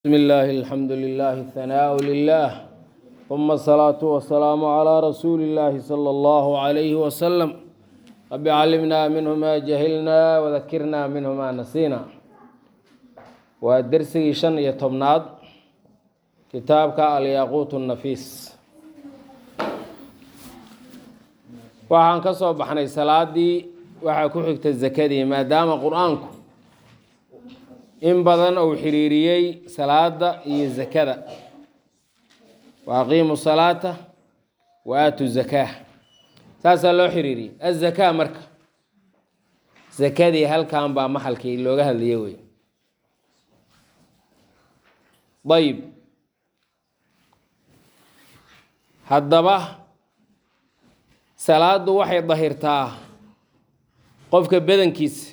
بسم الله الحمد لله الثناء لله ثم الصلاة والسلام على رسول الله صلى الله عليه وسلم رب علمنا منه ما جهلنا وذكرنا منه ما نسينا ودرسي شن يتمناد كتابك الياقوت النفيس waxaan ka soo baxnay salaadii waxaa ku xigta zakadii maadaama qur-aanku in badan uu xiriiriyey salaada iyo zakada wa aqiimu salaata wa aatu zakaa saasaa loo xiriiriyey azakaa marka zakadii halkan baa maxalkii looga hadlaye wey ayib haddaba salaadu waxay dahirtaa qofka badankiisa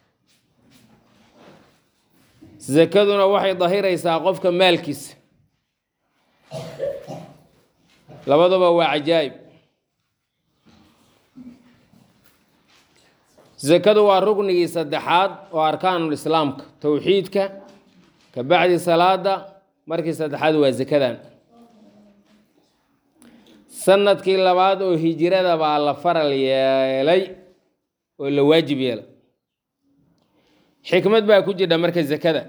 sakaduna waxay dahiraysaa qofka maalkiisa labaduba waa cajaa'ib sakadu waa ruknigii saddexaad oo arkaanul islaamka towxiidka ka bacdi salaada markii saddexaad waa sakadan sanadkii labaad oo hijirada baa la faral yeelay oo la waajib yeelay xikmad baa ku jidha marka zakada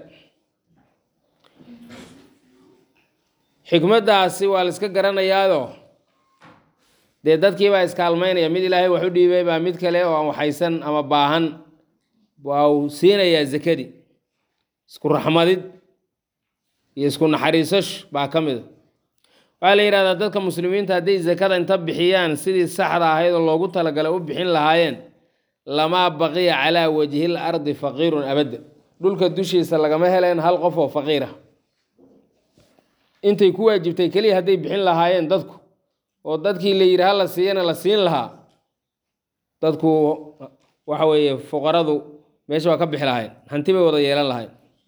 xikmaddaasi waa la iska garanayaado dee dadkii baa iskaalmaynaya mid ilaahay wax u dhiibay baa mid kale oo aan waxaysan ama baahan waa uu siinayaa zakadii isku raxmadid iyo isku naxariisash baa ka mida waxaa la yidhahdaa dadka muslimiinta hadday zakada inta bixiyaan sidii saxda ahayd oo loogu talagalay u bixin lahaayeen lamaa baqiya calaa wajhil ardi faqiirun abadda dhulka dushiisa lagama heleen hal qof oo faqiir ah intay ku waajibtay keliya hadday bixin lahaayeen dadku oo dadkii la yidhi hala siiyana la siin lahaa dadku waxa weeye fuqaradu meesha waa ka bixi lahayn hanti bay wada yeelan lahayn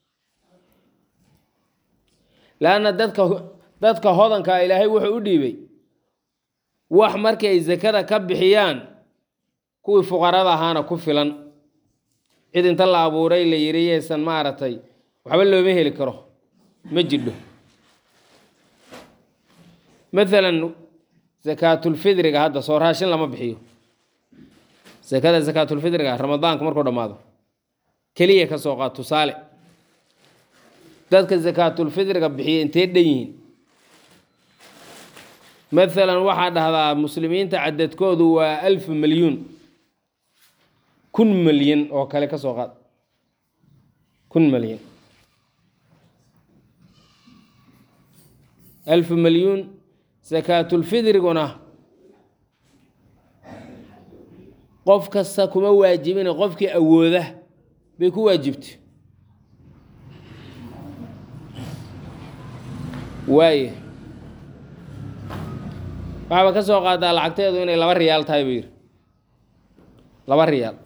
laanna dadka dadka hodankaa ilaahay wuxuu u dhiibay wax markii ay sakada ka bixiyaan kuwii fuqarada ahaana ku filan cid inta la abuuray la yidhi yaysan maaragtay waxba looma heli karo ma jidho maalan sakaatulfidriga hadda soo raashin lama bixiyo sakada sakaatulfidriga ramadaanka markuu dhammaado keliya ka soo qaad tusaale dadka sakaatulfidriga bixiya intee dhan yihiin maalan waxaa dhahdaa muslimiinta cadadkoodu waa alf milyuun kun milyan oo kale ka soo qaad kun milyan alf milyuun sakaatulfidriguna qof kasta kuma waajibina qofkii awooda bay ku waajibtay waaye waxaaba ka soo qaadaa lacagteedu inay laba riyaal tahay buu yidhi laba riyaal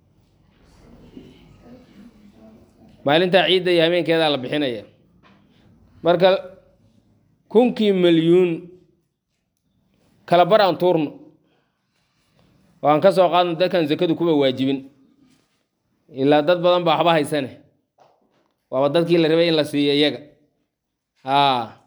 maalintaa ciidda iyo habeenkeedaa la bixinaya marka kunkii milyuun kala bar aan tuurno oo aan ka soo qaadno dadkan sakadu kuba waajibin ilaa dad badan baa waxba haysane waaba dadkii la rabay in la siiyo iyaga haa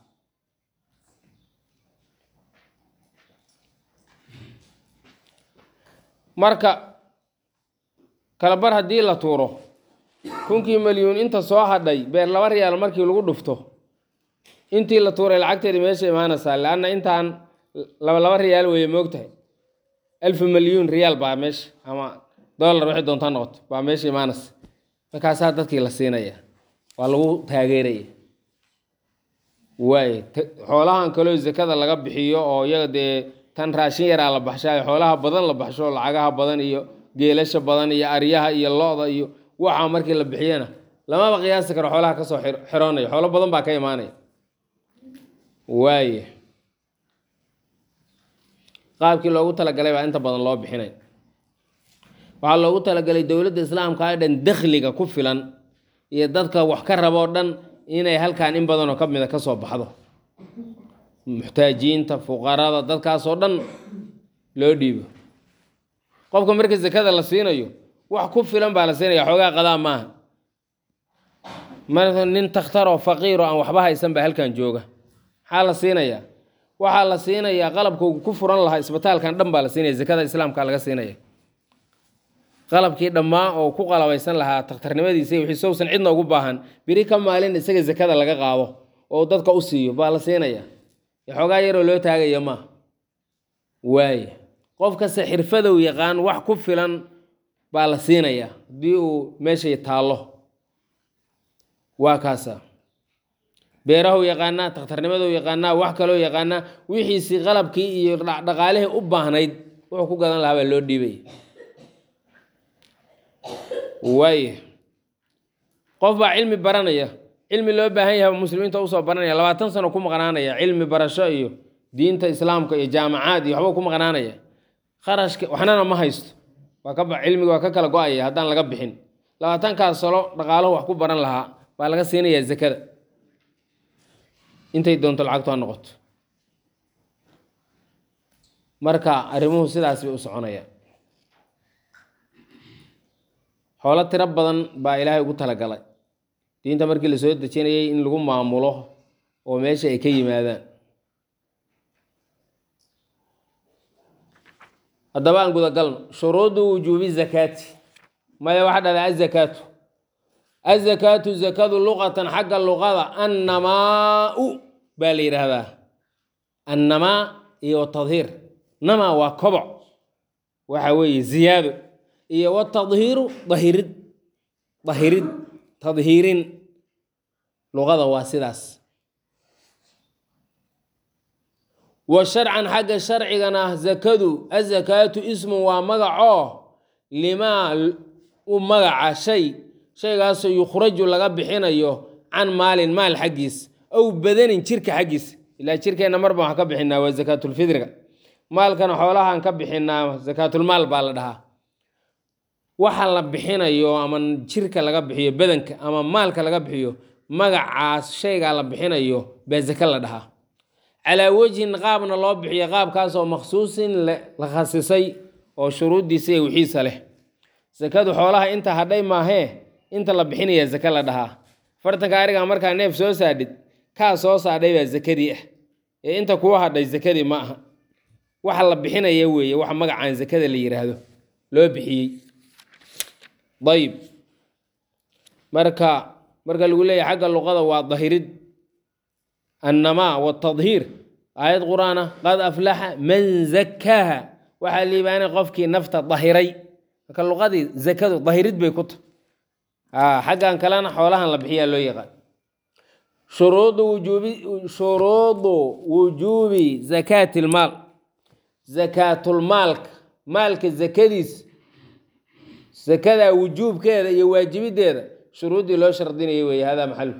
marka kalabar haddii la tuuro kunkii milyuun inta soo hadhay beer laba riyaal markii lagu dhufto intii la tuuray lacagteedi meesha imaanaysaa leanna intaan laba laba riyaal weeye moogtahay alf milyuun riyaal baa meesha ama dollar waxay doontaa noqoto baa meesha imaanaysa markaasaa dadkii la siinaya waa lagu taageeraya waay xoolahan kaloo zakada laga bixiyo oo iyaga dee tan raashin yaraa la baxshayo xoolaha badan la baxsho lacagaha badan iyo geelasha badan iyo aryaha iyo lo-da iyo waxaa markii la bixiyana lamaba qiyaasi karo xoolaha kasoo xiroonaya xoolo badan baa ka imaanaya waaye qaabkii loogu talagalay baa inta badan loo bixinay waxaa loogu talagalay dowladda islaamka oo dhan dakhliga ku filan iyo dadka wax ka rabo dhan inay halkan in badanoo ka mida ka soo baxdo muxtaajiinta fuqarada dadkaasoo dhan loo dhiibo qofka marka sakada la siinayo wax ku filan baa la siinaya xoogaa qadaa maaha marka nin takhtaroo faqiiroo aan waxba haysan baa halkan jooga maxaa la siinayaa waxaa la siinayaa qalabka uu ku furan lahaa isbitaalkan dhan baa la siinaya zakada islaamka laga siinaya qalabkii dhammaa oo ku qalabaysan lahaa takhtarnimadiisa iyo wixii sowsan cidna ugu baahan biri ka maalin isaga zakada laga qaado oo dadka u siiyo baa la siinaya xoogaa yaroo loo taagaya maaha waaya qof kasta xirfadow yaqaan wax ku filan baa la siinayaa haddii uu meeshay taallo waa kaasa beerahu yaqaanaa takhtarnimadou yaqaanaa wax kaloo yaqaanaa wixiisii qalabkii iyo dhaqaalihii u baahnayd wuxuu ku gadan lahaa baa loo dhiibay waaya qof baa cilmi baranaya cilmi loo baahan yahay muslimiinta usoo baranaya labaatan sano ku maqnaanaya cilmi barasho iyo diinta islaamka iyo jaamacaad iyo waxba ku maqnaanaya kharashka waxnana ma haysto waa ka cilmiga waa ka kala go-aya haddaan laga bixin labaatankaas salo dhaqaalahu wax ku baran lahaa baa laga siinayaa zakada intay doonto lacagtu ha noqoto marka arrimuhu sidaas bay u soconayaan xoolo tiro badan baa ilaahay ugu talagalay diinta markii la soo dejinayay in lagu maamulo oo meesha ay ka yimaadaan haddaba aan gudagalno shuruudu wujuubi zakaati maya waxa dhada azakaatu azakaatu zakadu luqatan xagga luqada annamaau baa la yidhaahdaa annamaa iyo tadhiir namaa waa koboc waxa weeye ziyaado iyo watadhiiru dahirid dahirid tadhiirin luqada waa sidaas wa sharcan xagga sharcigana zakadu azakaatu ismun waa magacoo limaa u magaca shay shaygaasoo yukhraju laga bixinayo can maalin maal xaggiis ow badanin jirka xaggiis ilaa jirkeenna marba waxaan ka bixinaa waa zakaatulfidriga maalkana xoolahaan ka bixinaa zakaatulmaal baa la dhahaa waxa la bixinayo ama jirka laga bixiyo badanka ama maalka laga bixiyo magacaas shaygaa la bixinayo baa zake la dhahaa calaa wejhin qaabna loo bixiyo qaabkaasoo makhsuusin la khasisay oo shuruuddiisa iyo wixiisa leh sakadu xoolaha inta hadhay maahee inta la bixinaya zake la dhahaa fartanka ariga markaa neef soo saadhid kaa soo saadhay baa zakadii ah ee inta kuwa hadhay zakadii ma aha waxa la bixinaya weeye waxa magacaan zakada la yidhaahdo loo bixiyey ayib marka marka lagu leeyahay xagga luqada waa dahirid annamaa watadhiir aayad qur-aan ah qad aflaxa man zakkaaha waxaa liibaanay qofkii nafta dahiray marka luqadii zakadu dahirid bay ku tahay xaggan kalena xoolahan la bixiyaa loo yaqaan shuruudu wujuubi shuruudu wujuubi zakaati lmaal zakaatulmaalka maalka zakadiis zakada wujuubkeeda iyo waajibideeda shuruuddii loo shardinaya weeye hada maxalu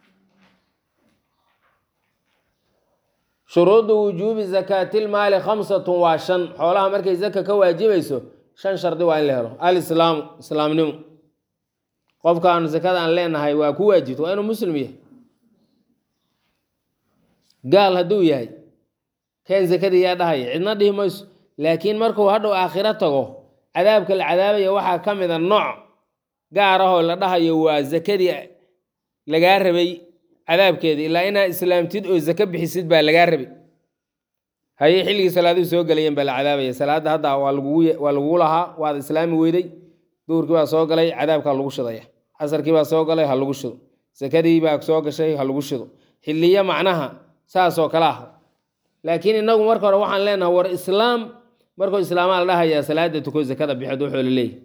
shuruudu wujuubi zakaatilmaali khamsatun waa shan xoolaha markay zaka ka waajibayso shan shardi waa in la helo alislaamu islaamnimo qofkaan zakada aan leenahay waa ku waajibto waa inuu muslim yahay gaal hadduu yahay keen zakadii yaa dhahaya cidna dhihi mayso laakiin markuu hadhow aakhiro tago cadaabka la cadaabaya waxaa ka mid a nooc gaar ahoo la dhahayo waa zakadii lagaa rabay cadaabkeeda ilaa inaa islaamtid oo zake bixisid baa lagaa rabay haye xilligii salaaduhu soo gelayeen baa la cadaabaya salaadda hadda waa lagugu lahaa waad islaami weyday duhurkii baa soo galay cadaabkaa lagu shidaya casarkii baa soo galay ha lagu shido sakadii baa soo gashay ha lagu shido xiliyo macnaha saasoo kale ah laakiin inagu marka hore waxaan leenahay war islaam markuu islaamaa la dhahayaa salaada tuko zakada bixid wuxuu la leeyahy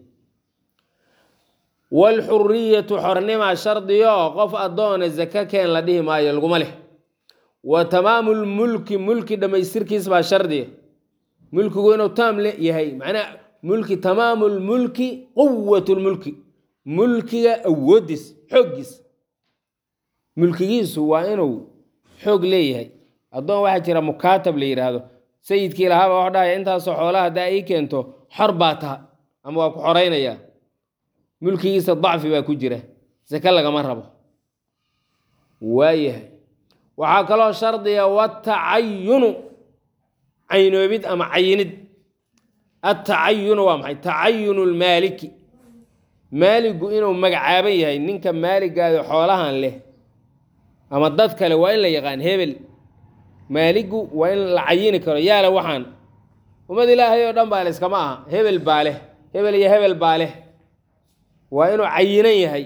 waalxuriyatu xornima shardiyo qof addoona zaka keen la dhihi maayo laguma leh wa tamaamu lmulki mulki dhammaystirkiis baa shardiya mulkigu inuu taam le yahay macnaa mulki tamaamu lmulki quwat lmulki mulkiga awoodiis xooggiis mulkigiisu waa inuu xoog leeyahay addoon waxaa jira mukaatab la yidhaahdo sayidkii lahaaba wax dhahaya intaasoo xoolaha haddaa ii keento xor baa taha ama waa ku xoreynaya mulkigiisa dacfi baa ku jira sake lagama rabo waayahay waxaa kaloo shardiga watacayunu caynoobid ama cayinid atacayunu waa maxay tacayunu lmaaliki maaligu inuu magacaaban yahay ninka maaligaado xoolahan leh ama dad kale waa in la yaqaan hebel maaligu waa in la cayini karo yaale waxaan ummad ilaahay oo dhan baa le iskama aha hebel baa leh hebel iyo hebel baa leh waa inuu cayinan yahay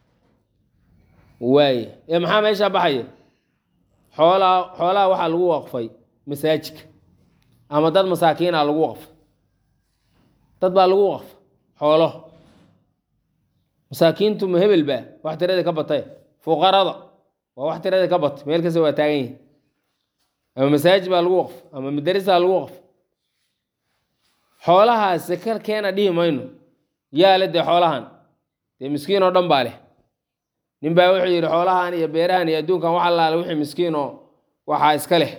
waaye ee maxaa meeshaa baxaya xoolaa xoolaha waxaa lagu waqfay masaajidka ama dad masaakiina lagu waqfay dad baa lagu waqfa xoolo masaakiintu ma hebel baa wax tirada ka batay fuqarada waa wax tirada ka batay meel kasta waa taagan yihin ama masaajid baa lagu waqfa ama madarisaa lagu waqfa xoolahaas saka keena dhihi mayno yaale dee xoolahan dee miskiin oo dhan baa leh nin baa wuxuu yidhi xoolahan iyo beerahan iyo adduunkan wax allaale wixii miskiin oo waxaa iska leh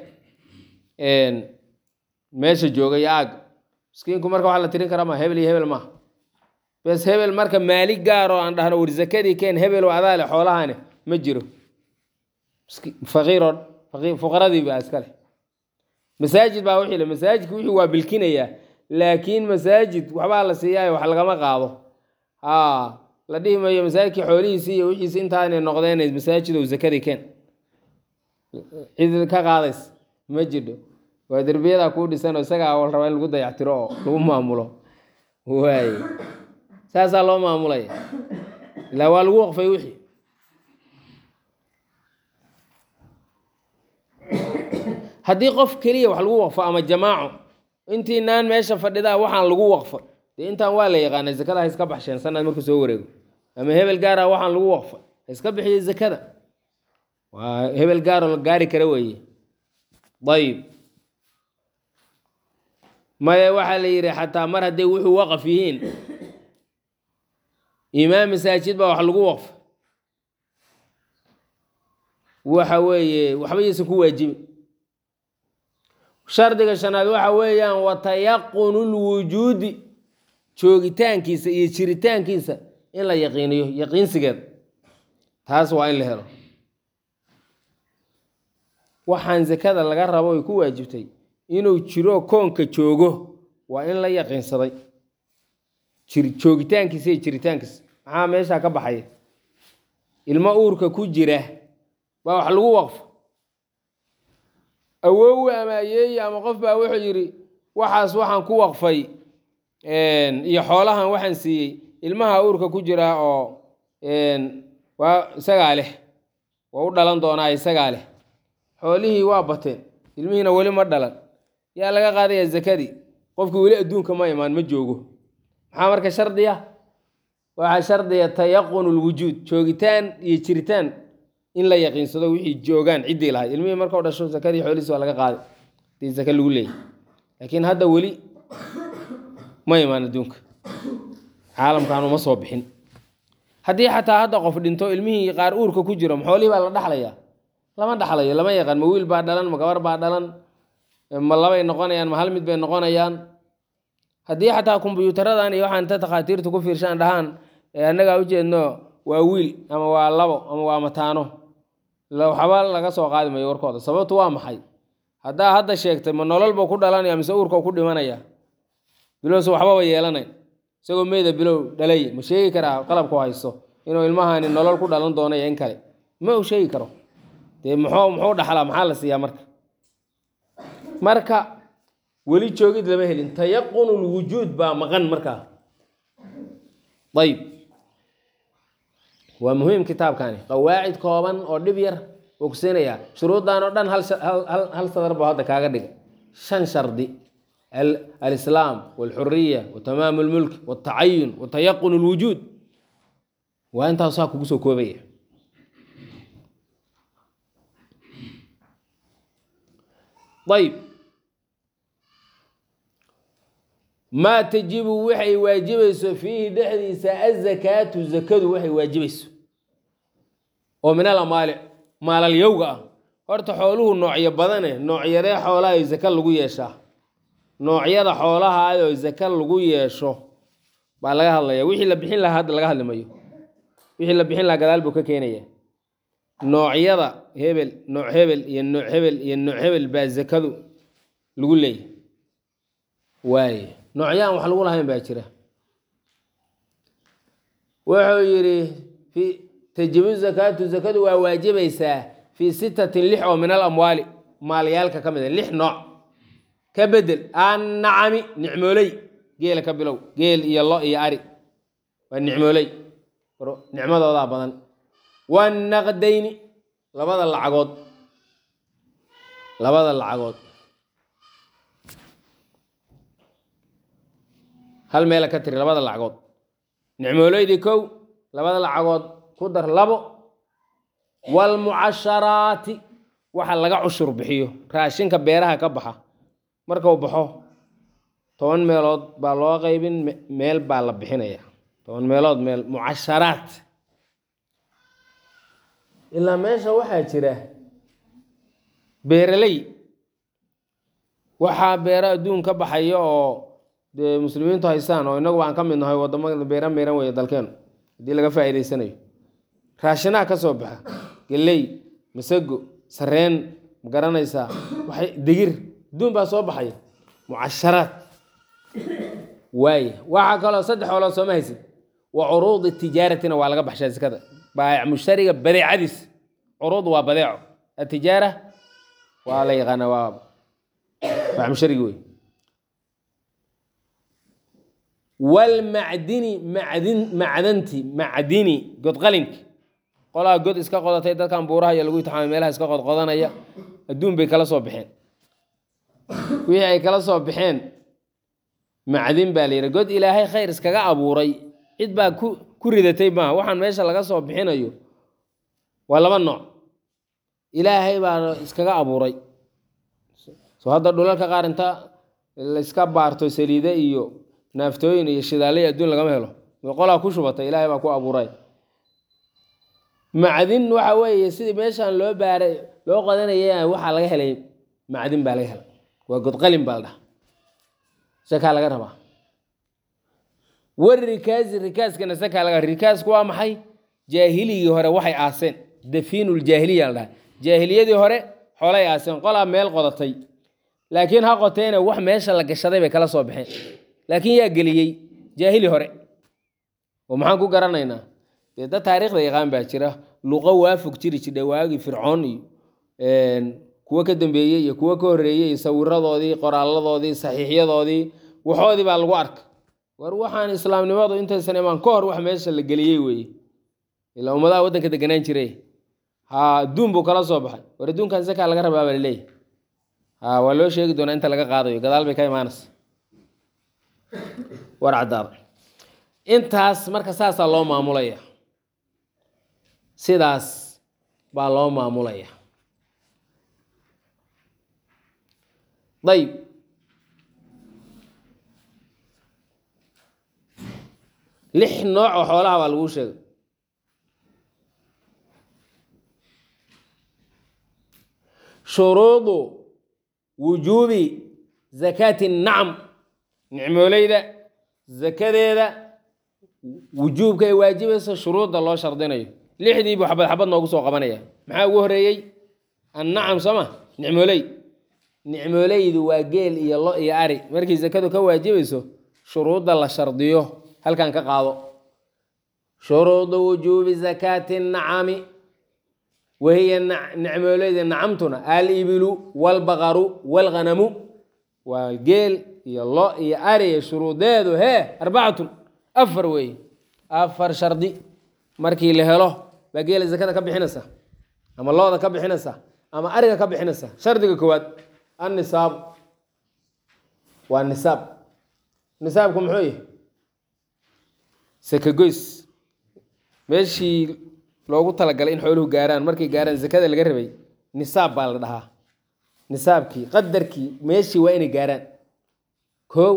meesha jooga iyo aagga miskiinku marka wax la tirin kara ma hebel iyo hebel maaha bes hebel marka maali gaaroo aan dhahno war zakadii keen hebel oo adaa leh xoolahani ma jiro faqiiroo fuqaradii baa iska leh masaajid baa wixii le masaajidka wixii waa bilkinayaa laakiin masaajid waxbaa la siiyaayo wax lagama qaado haa la dhihi mayo masaajidkii xoolihiisii iyo wixiisi intaanay noqdeen masaajid ou zakadii keen cid ka qaadays ma jidho waa derbiyadaa kuu dhisan oo isagaa wal rabaa in lagu dayactiro oo lagu maamulo waaye saasaa loo maamulaya ilaa waa lagu waqfay wixii haddii qof keliya wax lagu waqfo ama jamaaco intii naan meesha fadhidaa waxaan lagu waqfa dee intaan waa la yaqaana zakada ha iska baxsheen sanad markuu soo wareego ama hebel gaara waxaan lagu waqfa ha iska bixiyo zakada waa hebel gaaroo la gaari kara weeye ayib maya waxaa la yidhi xataa mar hadday wuxuu waqaf yihiin imaam masaajid baa wax lagu waqfa waxa weeye waxba yaysan ku waajibi shardiga shanaad waxa weeyaan watayaqunu lwujuudi joogitaankiisa iyo jiritaankiisa in la yaqiiniyo yaqiinsigeeda taas waa in la helo waxaan zakada laga rabo ay ku waajibtay inuu jiro koonka joogo waa in la yaqiinsaday joogitaankiisa iyo jiritaankiisa maxaa meeshaa ka baxaya ilmo uurka ku jira baa wax lagu waqfo awoowe ama ayeeye ama qof baa wuxuu yidhi waxaas waxaan ku waqfay iyo xoolahan waxaan siiyey ilmaha uurka ku jira oo waa isagaa leh waa u dhalan doonaa isagaa leh xoolihii waa bateen ilmihiina weli ma dhalan yaa laga qaadaya zakadii qofkii weli adduunka ma imaan ma joogo maxaa marka shardiya waxaa shardiya tayaqunu lwujuud joogitaan iyo jiritaan in la yaqiinsado wixii joogaan ciddii lahayd ilmihii markau dhasho zakadii xoolihiis waa laga qaaday hadii zaka lagu leeyay laakiin hadda weli ma imaan adduunka caalamkaanu ma soo bixin haddii xataa hadda qof dhinto ilmihii qaar uurka ku jiro xoolihii baa la dhaxlayaa lama dhaxlayo lama yaqaan ma wiil baa dhalan ma gabar baa dhalan ma labay noqonayaan ma hal mid bay noqonayaan haddii xataa kombyuutaradan iyo waxaan ta takhaatiirtu ku fiirshaan dhahaan annagaa ujeedno waa wiil ama waa labo ama waa mataano waxba laga soo qaadi mayo warkooda sababtu waa maxay haddaa hadda sheegtay ma nolol buu ku dhalanaya mise uurka ku dhimanaya bilowse waxbaba yeelanayn isagoo meyda bilow dhalay ma sheegi karaa qalabku haysto inuu ilmahani nolol ku dhalan doonayo in kale ma uu sheegi karo dee muxuu muxuu dhaxlaa maxaa la siiyaa marka marka weli joogid lama helin tayaqunu lwujuud baa maqan markaa ayib waa muhiim kitaabkani qawaacid kooban oo dhib yar wuu ku siinayaa shuruuddan oo dhan hal sadar buu hadda kaaga dhigay shan shardi alislaam walxuriya watamaamu lmulk waltacayun watayaqun lwujuud waa intaasaa kugu soo koobaya ayb maa tajibu waxay waajibayso fiihi dhexdiisa azakaatu zakadu waxay waajibayso oo min alamaali maalalyowga ah horta xooluhu noocyo badane noocyadee xoolaha zaka lagu yeeshaa noocyada xoolahaayoo zaka lagu yeesho baa laga hadlaya wixii la bixin lahaa hadda laga hadli mayo wixii la bixin lahaa gadaal buu ka keenaya noocyada hebel nooc hebel iyo nooc hebel iyo nooc hebel baa zakadu lagu leeyahy waaye noocyaan wax lagu lahayn baa jira wuxuu yidhi fi tajibu zakaatu zakadu waa waajibaysaa fii sittatin lix oo min alamwaali maalyaalka ka mid a lix nooc ka bedel annacami nicmooley geela ka bilow geel iyo lo iyo ari waa nicmooley nicmadoodaa badan wanaqdayni labada lacagood labada lacagood hal meela ka tiri labada lacagood nicmooloydii kow labada lacagood ku dar labo waalmucasharaati waxa laga cushur bixiyo raashinka beeraha ka baxa markuu baxo toban meelood baa loo qaybin meel baa la bixinaya toban meelood meel mucasharaat ilaa meesha waxaa jira beeraley waxaa beero adduun ka baxaya oo dee muslimiintu haystaan oo inagu aan ka mid nahay wadamada beera miran weeye dalkeenu haddii laga faa'iidaysanayo raashinaha ka soo baxa geley masago sareen ma garanaysaa waxay digir adduun baa soo baxaya mucasharaad waaya waxaa kaloo saddex xoolood sooma haysid wa curuudi tijaaratina waa laga baxshaa sikada baayac mushtariga badeecadiis curuud waa badeeco atijaara waa la yaqaana waa baayac mushtariga wey walmacdini macdin macdanti macdini godqalinki qolaa god iska qodatay dadkan buuraha iyo lagu itixaamay meelaha iska qodqodanaya adduun bay kala soo baxeen wixii ay kala soo baxeen macdin baa la yidhi god ilaahay khayr iskaga abuuray cid baa ku ku ridatay maaha waxaan meesha laga soo bixinayo waa laba nooc ilaahay baa iskaga abuuray soo hadda dhulalka qaar inta layska baarto saliide iyo naaftooyin iyo shidaaley adduun lagama helo qolaa ku shubatay ilaahay baa ku abuuray macdin waxa weeye sidii meeshaan loo baaray loo qodanaya waxaa laga helay macdin baa laga helay waa godqalin baa la dhaha sakaa laga rabaa war rikaasi rikaaskana sakaa laga rikaasku waa maxay jaahiligii hore waxay aaseen dafiinuljaahiliya la dhaha jaahiliyadii hore xoolay aaseen qolaa meel qodatay laakiin ha qoteena wax meesha la gashaday bay kala soo baxeen laakiin yaa geliyey jaahili hore oo maxaan ku garanaynaa dee dad taariikhda yaqaan baa jira luqo waafog jiri jidha waagii fircoon iyo kuwo ka dambeeyey iyo kuwo ka horreeyey iyo sawiradoodii qoraaladoodii saxiixyadoodii waxoodii baa lagu arka war waxaan islaamnimadu intaysan imaan ka hor wax meesha la geliyey weeye ilaa ummadaha waddanka deganaan jiray ha adduun buu kala soo baxay war adduunkan sakaa laga rabaa baa laleeyahy ha waa loo sheegi doonaa inta laga qaadayo gadaal bay ka imaanaysa war caddaada intaas marka saasaa loo maamulaya sidaas baa loo maamulaya dayib lix nooc oo xoolaha baa laguu sheegay shuruudu wujuubi zakaati nacam nicmooleyda zakadeeda wujuubka ay waajibaysa shuruudda loo shardinayo lixdii buu xabad xabad noogu soo qabanaya maxaa ugu horeeyey annacam soo ma nicmooley nicmooleydu waa geel iyo lo iyo ari markii zakadu ka waajibayso shuruudda la shardiyo halkan ka qaado shuruudu wujuubi zakaati nacami wahiya nicmooleyda nacamtuna alibilu walbaqaru walghanamu waa geel iyo lo iyo ari shuruudeedu hee arbacatun afar weeye afar shardi markii la helo baa geela zakada ka bixinaysa ama looda ka bixinaysa ama ariga ka bixinaysa shardiga koowaad annisaab waa nisaab nisaabku muxuu yahay sakagoys meeshii loogu talagalay in xooluhu gaaraan markay gaaraan zakada laga rabay nisaab baa la dhahaa nisaabkii qadarkii meeshii waa inay gaaraan kow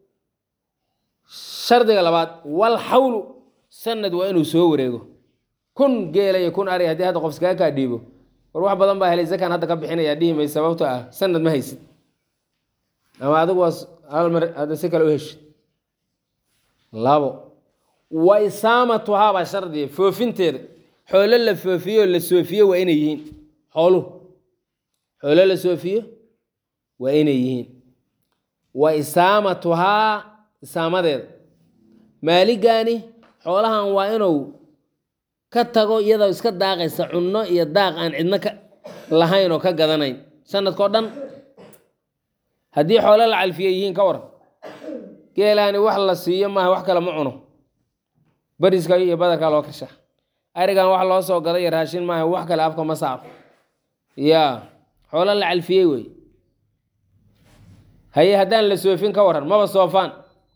shardiga labaad wal xawlu sanad waa inuu soo wareego kun geela iyo kun ari haddii hadda qof iskaga kaa dhiibo war wax badan baa helay zakaan hadda ka bixinaya dhihi may sababto ah sanad ma haysid ama adigu waa hal mar hadda si kale u heshid labo wa isaamatuhaa baa shardiya foofinteeda xoolo la foofiyo la soofiyo waa inay yihiin xooluhu xoolo la soofiyo waa inay yihiin wa isaamatuhaa isaamadeeda maaligani xoolahan waa inuu ka tago iyadoo iska daaqaysa cunno iyo daaq aan cidno ka lahayn oo ka gadanayn sanadkao dhan haddii xoolo la calfiye yihiin ka waran geelaani wax la siiyo maaha wax kale ma cuno bariska iyo badarkaa loo kasha arigan wax loo soo gaday iyo raashin maaha wax kale afka ma saaro ya xoolo la calfiyey wey haye haddaan la soofin ka waran maba soofaan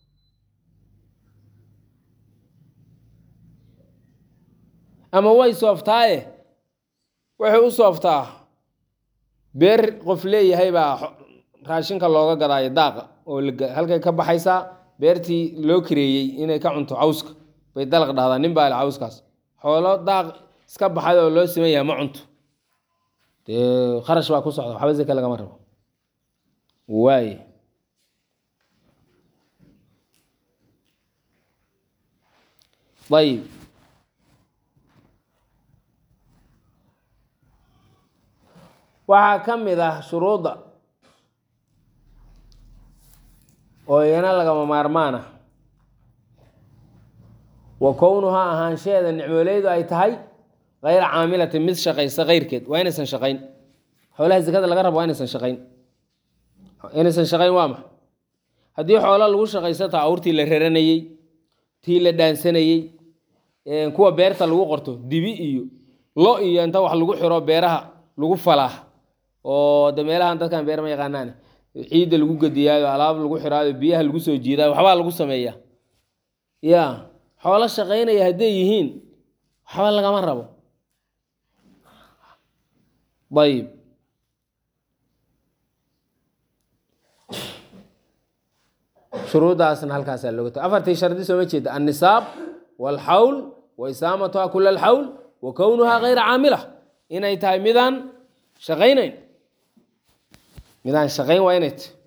ama way sooftaaye waxay u sooftaa beer qof leeyahay baa raashinka looga gadaayo daaqa oo halkay ka baxaysaa beertii loo kareeyey inay ka cunto cawska bay dalaq dhahdaa nin baa le cawskaas xoolo daaq iska baxay oo loo siman yahay ma cunto dee kharash baa ku socda waxba zake lagama rabo waay ayib waxaa ka mid ah shuruudda oo iyana lagama maarmaan ah wa kownuhaa ahaanshaheeda nicmooleydu ay tahay kayra caamilatin mid shaqaysa keyrkeed waa inaysan shaqayn xoolaha zakada laga rabo waa inaysan shaqayn inaysan shaqayn waa maxa haddii xoolo lagu shaqaysataa awrtii la raranayey tii la dhaansanayey kuwa beerta lagu qorto dibi iyo lo iyo inta wax lagu xiro beeraha lagu falaa oo de meelahan dadkan beer ma yaqaanaan ciidda lagu gediyaayo alaab lagu xiraayo biyaha lagu soo jiidaayo waxbaa lagu sameeya ya xoolo shaqaynaya hadday yihiin waxba lagama rabo ayib shuruuddaasna halkaasaa looga ta afartii shardi sooma jeeda annisaab walxawl wa isaamatuha kula alxawl wa kownuhaa kayra caamila inay tahay midaan shaqaynayn midaan shaqayn waa inay tahy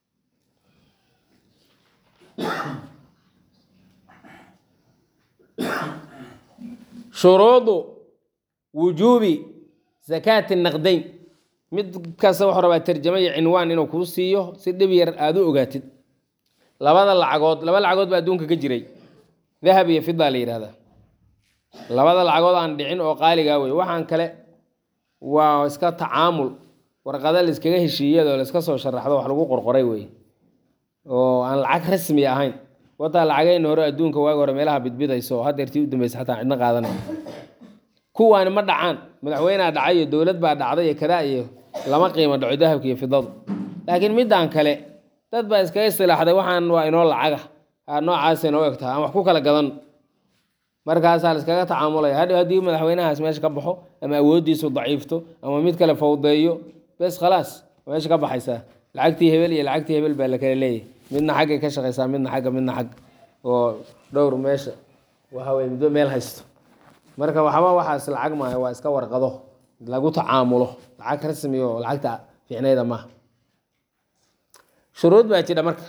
shuruudu wujuubi zakaati naqdayn mid kasta wuxuu rabaa tarjamo iyo cinwaan inuu kuu siiyo si dhib yar aada u ogaatid labada lacagood laba lacagood baa adduunka ka jiray dahab iyo fida la yidhahdaa labada lacagood aan dhicin oo qaaligaa wey waxaan kale waa iska tacaamul warqada la iskaga heshiiyadoo la iska soo sharaxdo wax lagu qorqoray wey oo aan lacag rasmi ahayn wataa lacageyna hore adduunka waagi hore meelaha bidbidayso hadeertii u dambeysa xataa cidna qaadanay kuwaani ma dhacaan madaxweynea dhacay iyo dowlad baa dhacday iyo kadaa iyo lama qiimo dhaco dahabka iyo fidadu laakiin midaan kale dad baa iskaga istilaaxday waxaan waa inoo lacaga noocaasa inoo egtaha aan wax ku kala gadan markaasaa la iskaga tacaamulaya hadhow haddii madaxweynahaas meesha ka baxo ama awooddiisu daciifto ama mid kale fawdeeyo bes khalaas meesha ka baxaysaa lacagtii hebel iyo lacagtii hebel baa la kala leeyahy midna xaggay ka shaqaysaa midna xagga midna xagg oo dhowr meesha waxawey midba meel haysto marka waxba waxaas lacag maaha waa iska warqado lagu tacaamulo lacag rasmi oo lacagta fiicnayda maaha shuruud baa jidha marka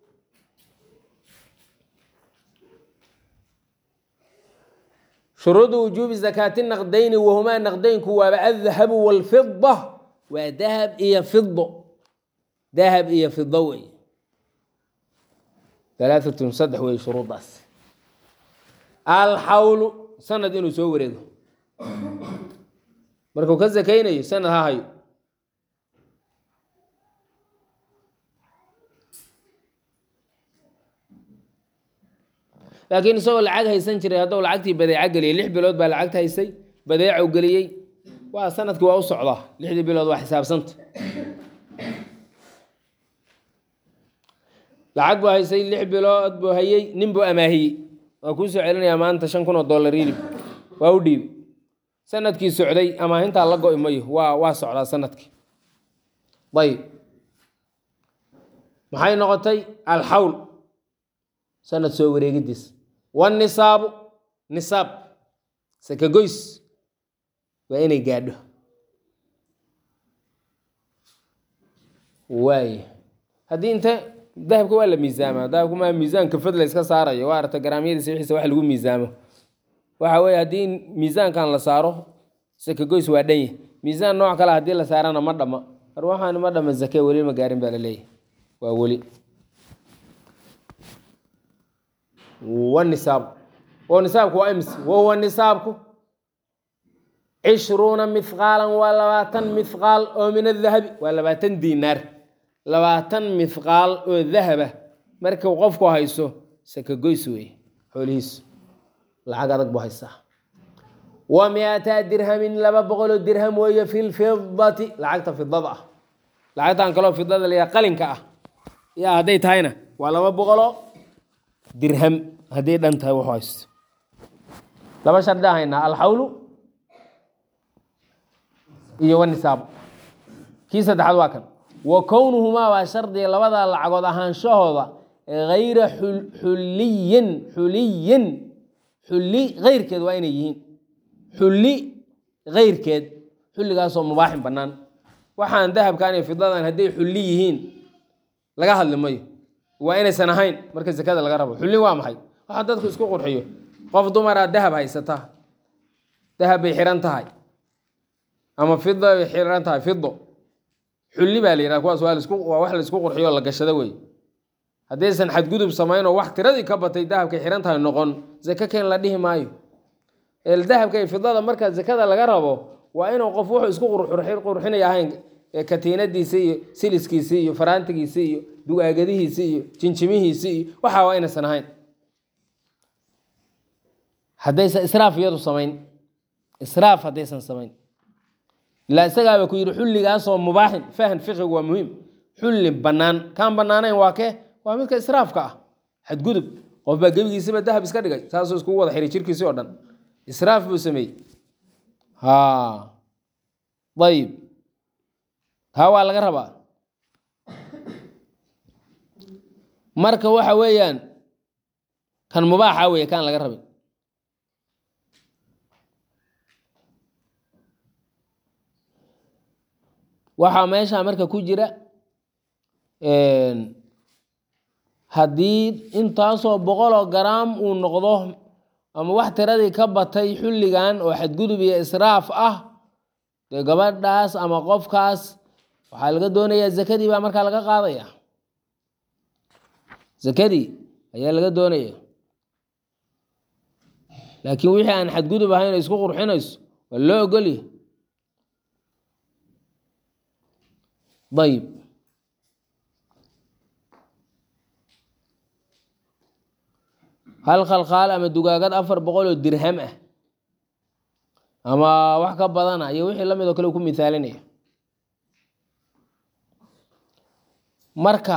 shuruudu wujuubi zakaati naqdayni wahumaa naqdaynku waaba aldahabu walfida waa dahab iyo fido dahab iyo fido wey alaaatun saddex wey shuruuddaas alxawlu sanad inuu soo wareego markuu ka sakaynayo sanad ha hayo laakiin isagoo lacag haysan jiray hadduu lacagtii badeeco geliyay lix bilood baa lacagta haysay badeeco geliyey waa sanadkii waa u socdaa lixdii bilood waa xisaabsanta lacag buu haysay lix bilood buu hayey nin buu amaahiyey waa kuu soo celinayaa maanta shan kun oo dollar yilib waa u dhiibay sanadkii socday amaahintaa la go-i mayo waa waa socdaa sanadkii ayib maxay noqotay alxawl sanad soo wareegidiis wanisaabu nisaab sakagoys waa inay gaadho waay haddii inte dahabka waa la miisaamaa dahabka maa miisaanka fad la iska saarayo waa aragta garaamyadiisa wixiisa wax lagu miisaamo waxa weye haddii miisaankan la saaro sakagoys waa dhanya miisaan nooc kale haddii la saarana ma dhama mar waxaan ma dhama zake weli ma gaarin baa la leeyahy waa weli wanisaab oo nisaabku waa ims wahuwa nisaabku cishruuna mithqaalan waa labaatan mithqaal oo min adahabi waa labaatan diinaar labaatan mithqaal oo dahaba markuu qofku hayso sakagoys wey xoolihiisu lacag adag buu haystaa wa mi-ata dirhamin laba boqoloo dirham weeye fi lfidati lacagta fidada ah lacagtan kaloo fidada layaa qalinka ah yaa hadday tahayna waa laba boqoloo dirham hadday dhan tahay wuxuu haysto laba shardi haynaa alxawlu iyo wanisaab kii saddexaad waa kan wa kownuhumaa waa shardiga labada lacagood ahaanshahooda hayra xuliyin xuliyin xulli keyrkeed waa inay yihiin xulli keyrkeed xulligaasoo mubaaxin bannaan waxaan dahabkan iyo fidadan hadday xulli yihiin laga hadli mayo waa inaysan ahayn marka sekada laga rabo xulli waa maxay waxaa dadku isku qurxiyo qof dumaraa dahab haysata dahab bay xihan tahay ama fida bay xihan tahay fido xulli baa la yidhaha kuwaas waa lasku waa wax laisku qurxiyo oo la gashado wey haddaysan xadgudub samayn oo wax tiradii ka batay dahabkay xihan tahay noqon zake keen la dhihi maayo el dahabka iyo fidada marka zakada laga rabo waa inuu qof wuxuu isku qurxinaya ahayn katiinadiisi iyo siliskiisi iyo faraantigiisi iyo dugaagadihiisi iyo jinjimihiisi iyo waxaa waa inaysan ahayn haddaysan israaf iyadu samayn israaf haddaysan samayn ilaa isagaaba ku yidhi xulligaasoo mubaaxin fahan fiqigu waa muhiim xulli bannaan kaan bannaanayn waa kee waa midka israafka ah xadgudub qof baa gebigiisiba dahab iska dhigay saasuu iskugu wada xiray jirkiisii oo dhan israaf buu sameeyey ha ayib taa waa laga rabaa marka waxa weeyaan kan mubaaxa weeye kaan laga rabin waxaa meesha marka ku jira haddii intaasoo boqoloo garaam uu noqdo ama wax tiradii ka batay xulligan oo xadgudub iyo israaf ah dee gabadhaas ama qofkaas waxaa laga doonayaa zakadii baa markaa laga qaadaya zakadii ayaa laga doonaya laakiin wixii aan xadgudub ahayn oo isku qurxinayso waa loo ogolya ayib hal khalkhaal ama dugaagad afar boqol oo dirham ah ama wax ka badana iyo wixii lamid oo kale u ku mithaalinaya marka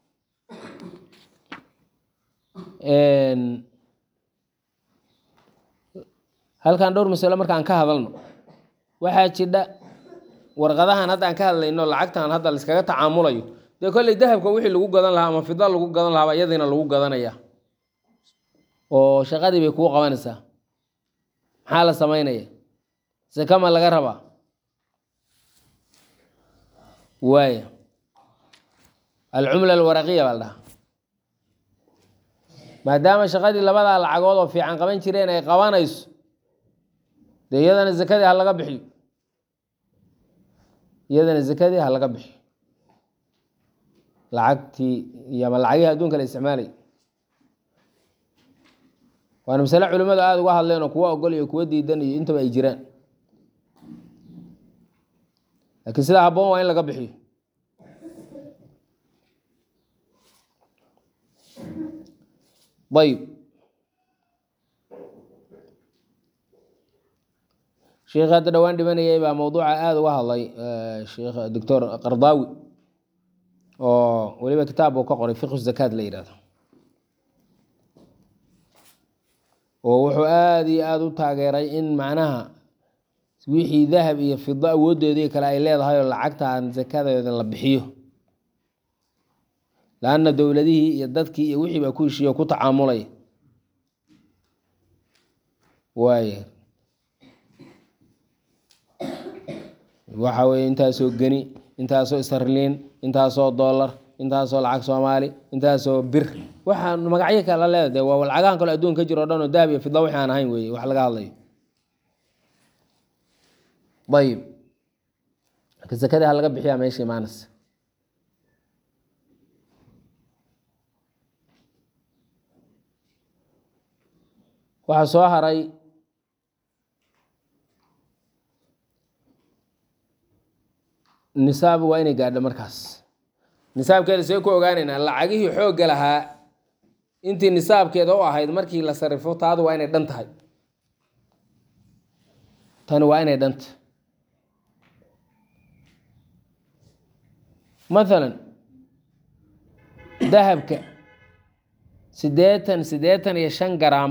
halkan dhowr masalo marka aan ka hadalno waxaa jidha warqadahan hadda aan ka hadlayno lacagtan hadda laiskaga tacaamulayo dee kolley dahabka wixii lagu gadan lahaa ama fida lagu gadan lahaaba iyadiina lagu gadanaya oo shaqadii bay kuu qabanaysaa maxaa la samaynaya sakama laga rabaa waaya alcumla alwaraqiya baa la dhahaa maadaama shaqadii labadaa lacagood oo fiican qaban jireen ay qabanayso dee iyadana zakadii ha laga bixiyo iyadana zakadii ha laga bixiyo lacagtii iyo ama lacagihii adduunka la isticmaalay waana masale culimmadu aada uga hadleen oo kuwa ogol iyo kuwa diidan iyo intaba ay jiraan laakiin sidaa habboon waa in laga bixiyo ayb sheikh hadda dhowaan dhimanayay baa mowduuca aada uga hadlay sheikh doctor qardaawi oo weliba kitaab uu ka qoray fiqhu zakaad la yidhahdo oo wuxuu aada iyo aada u taageeray in macnaha wixii dahab iyo fido awooddeedii kale ay leedahay oo lacagtaan zakadeeda la bixiyo laanna dowladihii iyo dadkii iyo wixii baa ku heshiiye o ku tacaamulay waaya waxa weye intaasoo geni intaasoo istarliin intaasoo dollar intaasoo lacag soomaali intaasoo bir waxaa magacyo kala leeda de waa lacagahan kale adduun ka jiro o dhan oo dahab iyo fidla wixii aan ahayn weye wax laga hadlayo ayib marka zakadii ha laga bixiyaa meesha imaanaysa waxaa soo haray nisaab waa inay gaadho markaas nisaabkeeda see ku ogaaneynaa lacagihii xoogga lahaa intii nisaabkeeda u ahayd markii la sarifo taadu waa inay dhan tahay tani waa inay dhanta mathalan dahabka siddeetan siddeetan iyo shan garaam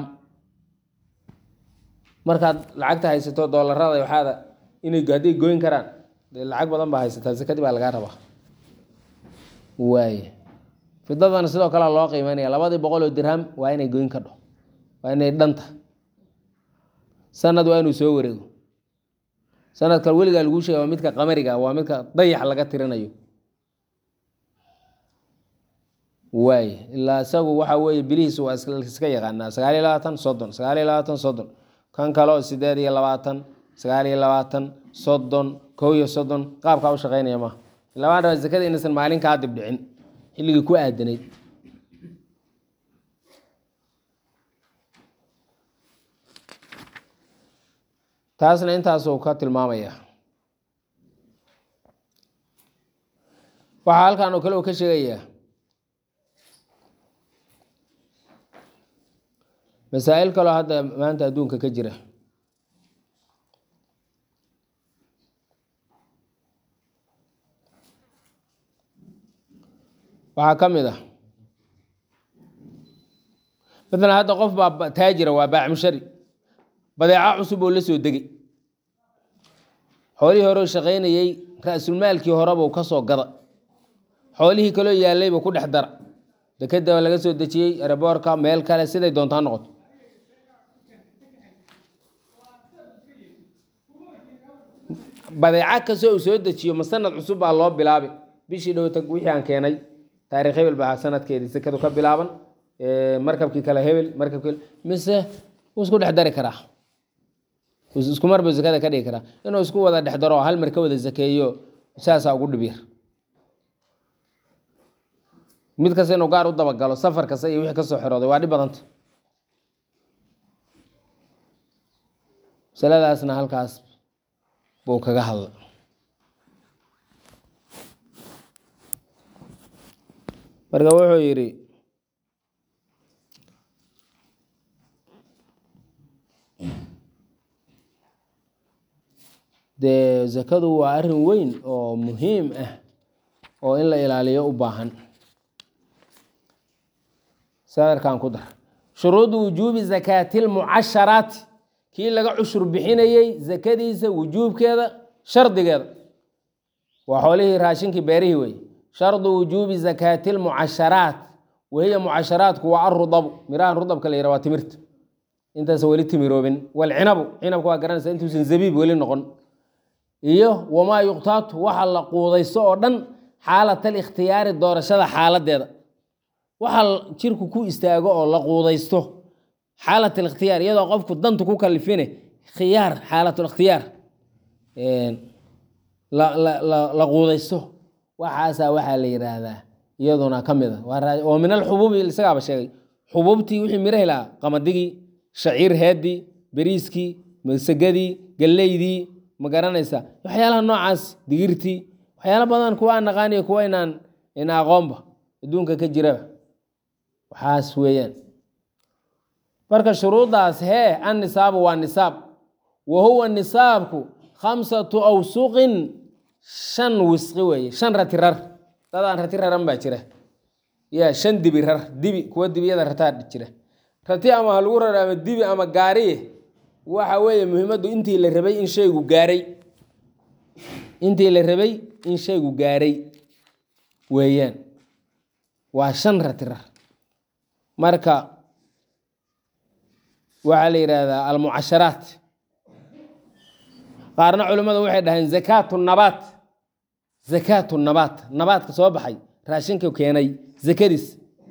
markaad lacagta haysato doolarada waxaada inay hadday goyn karaan dee lacag badan baa haysataa sakadii baa lagaa rabaa waaye fidadana sidoo kale loo qiimeynaya labadii boqol oo dirham waa inay goyn kadho waa inay dhanta sanad waa inuu soo wareego sanadkan weligaa laguu sheega waa midka qamariga waa midka dayax laga tirinayo waay ilaa isagu waxa weeye bilihiis waa iska yaqaanaa sagaal iyo labaatan soddon sagaal iyo labaatan soddon kan kale oo sideed iyo labaatan sagaal iyo labaatan soddon kow iyo soddon qaabkaa u shaqeynaya maaha labaan raba zakada inaysan maalin kaa dib dhicin xilligii ku aadanayd taasna intaasuu ka tilmaamaya waxaa halkan oo kale uu ka sheegayaa masaa'il kaloo hadda maanta adduunka ka jira waxaa ka mid ah maalan hadda qof baa taajira waa baacmushari badeeca cusub oo la soo degay xoolihii hore shaqaynayey ra-sulmaalkii horebuu ka soo gada xoolihii kaloo yaallaybuu ku dhex dara dekeda laga soo dejiyey ereboorka meel kale siday doontaa noqoto badeeca kastoo uu soo dejiyo ma sanad cusub baa loo bilaabay bishii dhowta wixii aan keenay taarikh hebel baa sanadkeedii sekadu ka bilaaban markabkii kale hebel markabkii mise wuu isku dhex dari karaa isku mar buu zakada ka dhigi karaa inuu isku wada dhex daro hal mar ka wada zakeeyo saasaa ugu dhib yar mid kasta inuu gaar u dabagalo safar kasta iyo wixii kasoo xirooday waa dhib badanta masaladaasna halkaas buu kaga hadla marka wuxuu yidhi dee zakadu waa arrin weyn oo muhiim ah oo in la ilaaliyo u baahan sadarkan ku dar shuruudu wujuubi zakaati lmucasharaati kii laga cushur bixinayey zakadiisa wujuubkeeda shardigeeda waa xoolihii raashinkii beerihii wey shardu wujuubi zakaati lmucasharaat wahiya mucasharaatku waa arudabu mirahan rudabka la yihah waa timirta intaas weli timiroobin walcinabu cinabka waa garanaysa intuusan zabiib weli noqon iyo wamaa yuqtaatu waxa la quudaysto oo dhan xaalat alikhtiyaari doorashada xaaladeeda waxa jirku ku istaago oo la quudaysto xaalat alikhtiyaar iyadoo qofku dantu ku kalifine khiyaar xaalatlikhtiyaar la quudaysto waxaasaa waxaa la yiraahdaa iyaduna ka mid a oo min alxubuubi isagaaba sheegay xubuubtii wixii mirahi lahaa qamadigii shaciir heedii beriiskii masagadii galleydii ma garanaysa waxyaalaha noocaas digirtii waxyaala badan kuwa aan naqaaniyo kuwa inaan ina aqoonba adduunka ka jiraba waxaas weeyaan marka shuruuddaas hee an nisaabu waa nisaab wa huwa nisaabku khamsatu awsuqin shan wisqi weeye shan rati rar dadaan rati raran baa jira ya shan dibi rar dibi kuwa dibiyada rataa jira rati ama ha lagu rar ama dibi ama gaariye waxa weeye muhiimaddu intii la rabay in shaygu gaaray intii la rabay in shaygu gaaray weeyaan waa shan rati rar marka waxaa la yidhaahdaa almucasharaat qaarna culimmadu waxay dhaheen zakaatu nabaat zakaatu nabaat nabaadka soo baxay raashinka keenay zakadiis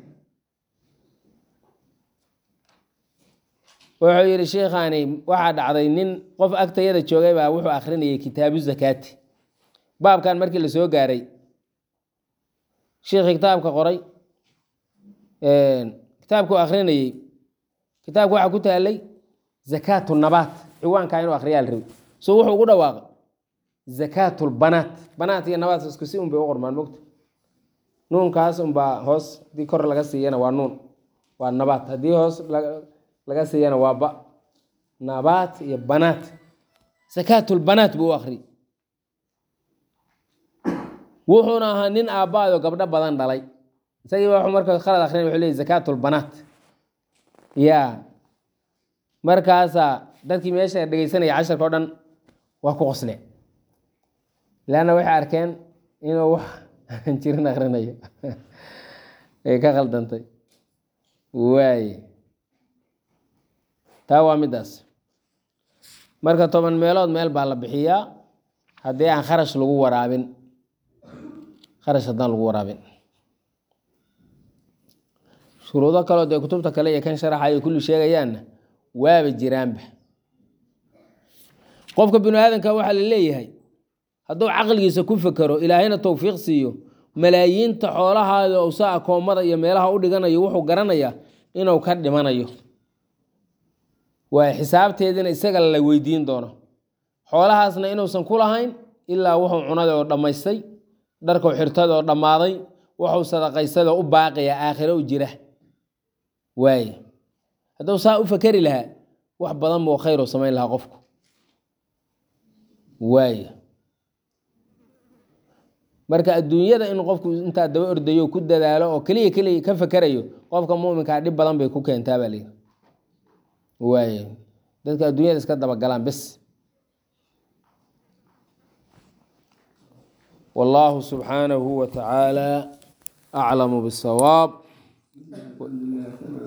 wuxuu yidhi sheikhaani waxaa dhacday nin qof agtayada joogay baa wuxuu akhrinayay kitaabu zakaati baabkan markii la soo gaaray sheikhi kitaabka qoray kitaabku akhrinayey kitaabka waxaa ku taalay zakaatu nabaat ciwaankaa inuu akhriyaa la rabi so wuxuu ugu dhawaaqay zakaatu lbanaat banaat iyo nabaat isku si unbay u qormaan mogta nuunkaas unbaa hoos haddii kor laga siiyana waa nuun waa nabaat haddii hoos laga siiyana waa ba nabaat iyo banaat zakaatu lbanaat buu u akhriyay wuxuuna ahaa nin aabbaado gabdho badan dhalay isagii ba marka khalad akrin wuxuu leeyay zakaatu lbanaat ya markaasaa dadkii meesha dhegeysanaya casharka o dhan waa ku qosle leanna waxay arkeen inuu wax aan jirin akrinayo ay ka khaldantay waaye taa waa middaas marka toban meelood meel baa la bixiyaa haddii aan kharash lagu waraabin kharash haddaan lagu waraabin shuruudo kaloo dee kutubta kale iyo kan sharaxayo kulli sheegayaanna waaba jiraanba qofka binu aadanka waxaa la leeyahay hadduu caqligiisa ku fekero ilaahayna towfiiq siiyo malaayiinta xoolahaada usa akoommada iyo meelaha u dhiganayo wuxuu garanayaa inuu ka dhimanayo waa xisaabteedina isaga la weydiin doono xoolahaasna inuusan ku lahayn ilaa wuxuu cunada oo dhammaystay dharkuu xirtada oo dhammaaday wuxuu sadaqaysadoo u baaqiya aakhiro u jira waaye hadduu saa u fakeri lahaa wax badan buu khayr u samayn lahaa qofku waaye marka adduunyada in qofku intaa daba ordayo ku dadaalo oo keliya keliya ka fakerayo qofka muminkaa dhib badan bay ku keentaa baa layidhi waaye dadka adduunyada iska dabagalaan bes والله سبحانه وتعالى أعلم بالصواب